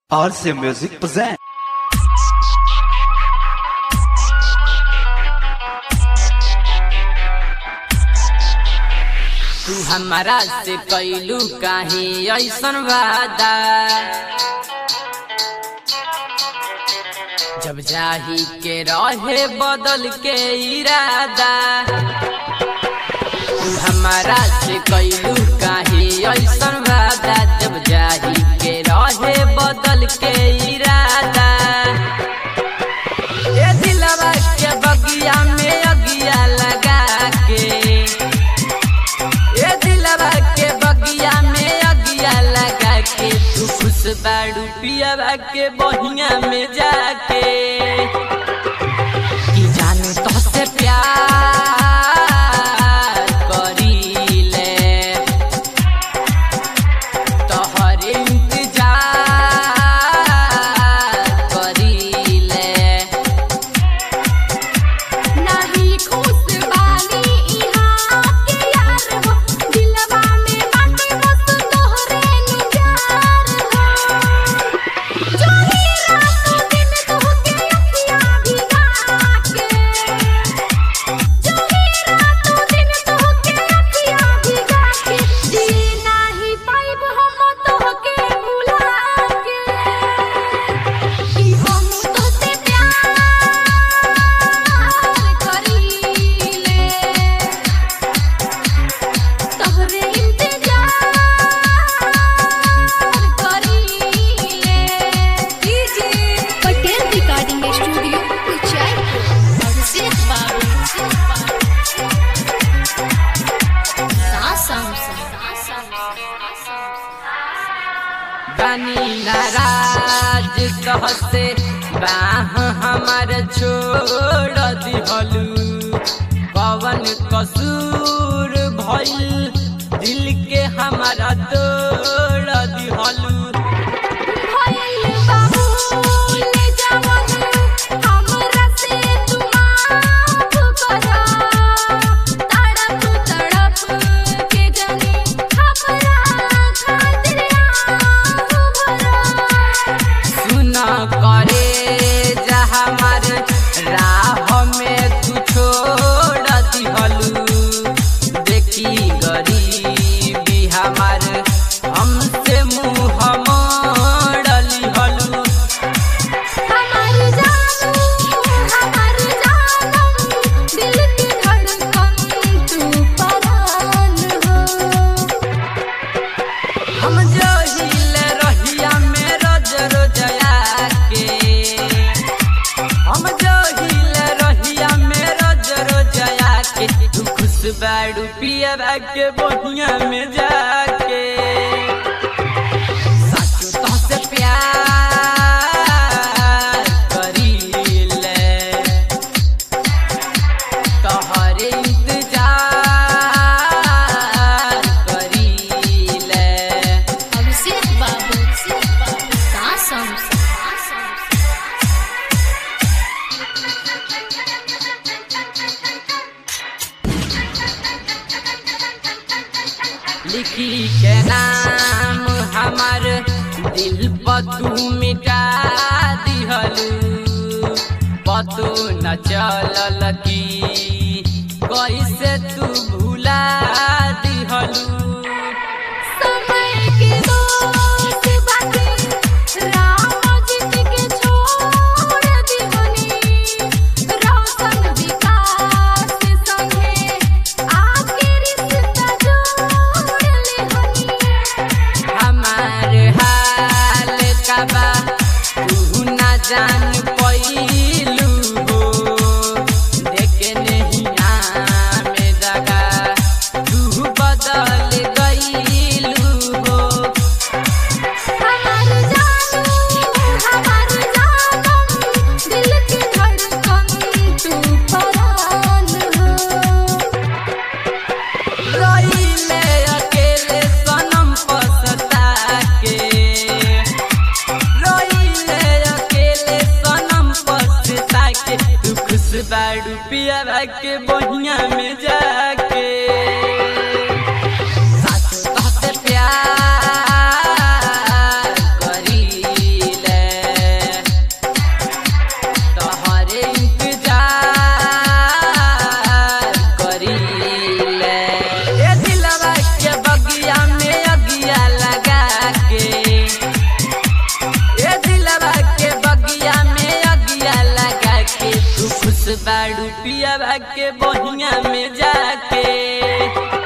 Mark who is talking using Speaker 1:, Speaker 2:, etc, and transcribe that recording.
Speaker 1: RC Music present.
Speaker 2: तू हमारा से कैलू काहे ऐसन वादा जब जाही के रहे बदल के इरादा तू हमारा से कैलू काहे ऐसन वादा जब जाही के रहे बदल के इरादा ए दिलवा के बगिया में अगिया लगा के ए दिलवा के बगिया में अगिया लगा के तू खुश बाड़ू पियावा के बहिया में जाके कि जानू तो से प्यार करीले तोहर इंतजार करीले
Speaker 3: नाही खुश बानी इहाँ के यार हो दिलवा में बाटे बस तोहरे नु प्यार हो जोही रातों दिन तोहके अखियाँ भिगा के जोही रातों दिन तोहके अखियाँ भिगा के जी नाही पाइब हम तोहके भुला के कि हम तोसे प्यार करीले तोहरे इंतजार करीले DJ Patel recording studio Uchaipur Abhishek बाबू सासम
Speaker 2: बनी नाराज कहते बाह हमार छोड़ दिहलू पवन कसूर भइल दिल के हमारा तोड़ दिहलू
Speaker 3: भइल बाबू ले जवन हमरा से तू माफ करा तड़प तड़प के जनी हमरा खातिर आह भरा
Speaker 2: सुन करे जा हमार राह में तू छोड़ दिहलू देखी गरीबी हमार हमसे मुँह मोड़ली हलू
Speaker 3: हमार जानू हमार जानम दिल की धड़कन तू परान हो
Speaker 2: हम जो हिले रहिया में रोज रोजया के हम जो हिले रहिया में रोज रोजया के तू खुश बाड़ू पिया के बहिया में जाके साचो तो से प्यार करीले तोहरे इंतजार करीले
Speaker 3: अभिषेक बाबू सासम
Speaker 2: लिखी के नाम हमार दिल पर तू मिटा दिहलू पतो न चलल की कैसे तू भुला दिहलू
Speaker 3: समय के दोस्त बाटे राम जीत के छोड़ दीवनी रोशन विकास संगे आके रिश्ता जोड़ ले हनी
Speaker 2: हमार हाल का बा तू न जान पैलू हो देखे नहीं में दगा तू बदल गईलू हो
Speaker 3: हमार जानू हमार जानम दिल की धड़कन तू परान हो
Speaker 2: रहीले अकेले सनम पसता के रहीले अकेले सनम पसता के तू खुश बाड़ू पिया के बहिया में जाके साचो कहते प्यार करीले पिया के बहिया में जाके